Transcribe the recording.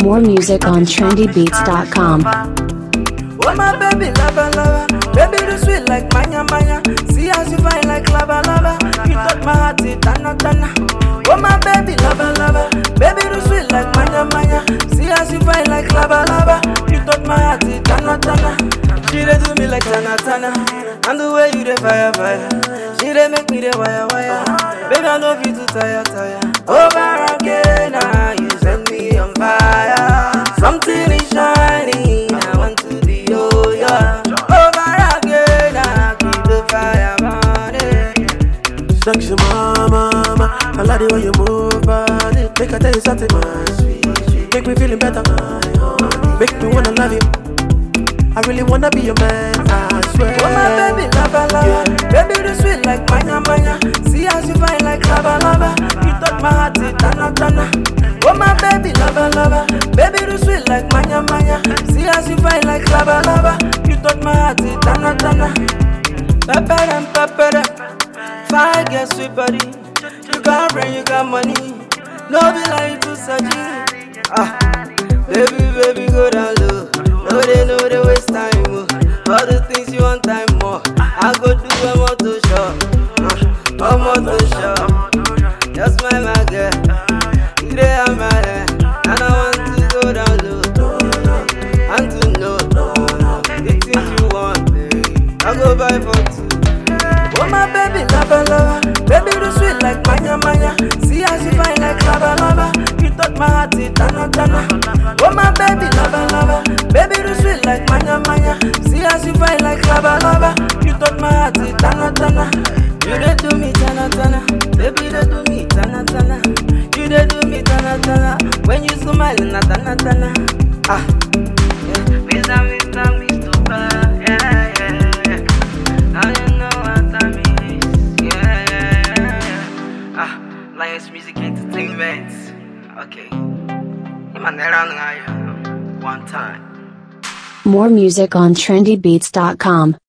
More music on trendybeats.com. Oh my baby, lava lava, baby you sweet like manya manya. See as you fine like lava lava, you touch my heart it tana tana. Oh my baby, lava lava, baby you sweet like manya manya. See as you fine like lava lava, you touch my heart it tana tana. She dey do me like tana tana, and the way you dey fire fire, she dey make me dey wire wire. Baby I love you to tire tire. Over again, ah, you set me on fire. Something is shining, I want to be oh yeah. Over again, I keep the fire burning. Sexy mama, mama, I like the way you move body. Make I tell you something, my sweet, sweet. Make me feeling better, my honey. Make me wanna love you. I really wanna be your man, I swear. Oh my baby, lava lava, baby you sweet like manya manya. See as you fine like lava lava, you touch my heart it tana tana. Oh my baby, lava lava, baby you sweet like manya manya. See as you fine like lava lava, you touch my heart it tana tana. Pepper them, pepper them, fine get sweet body. You got brain, you got money, no be like to surgery. Ah, baby, baby, go down low. No, they know they waste time. Oh. All the things you want time more. I go do a motor shop, uh, a motor shop. Just my my girl, you dey on my head, and I want to go down low, and to know the things you want, baby. I go buy for two. Oh my baby, lava lava, baby you sweet like manya manya. See as you fine like lava lava, you touch my heart it tana tana. Oh my baby, lava lava, baby you sweet like manya manya. See as you fine like lava lava, you touch my heart it tana tana. You dey do me tana tana, baby dey do me tana tana. You dey do me tana tana, when you smile na tana tana. Ah, yeah. Mr. Mr. Mr. Yeah, yeah, yeah. Now you know what I mean. Yeah, yeah, yeah. Ah, Lions Music Entertainment. Okay. Imanera ngayo. One time. More music on trendybeats.com.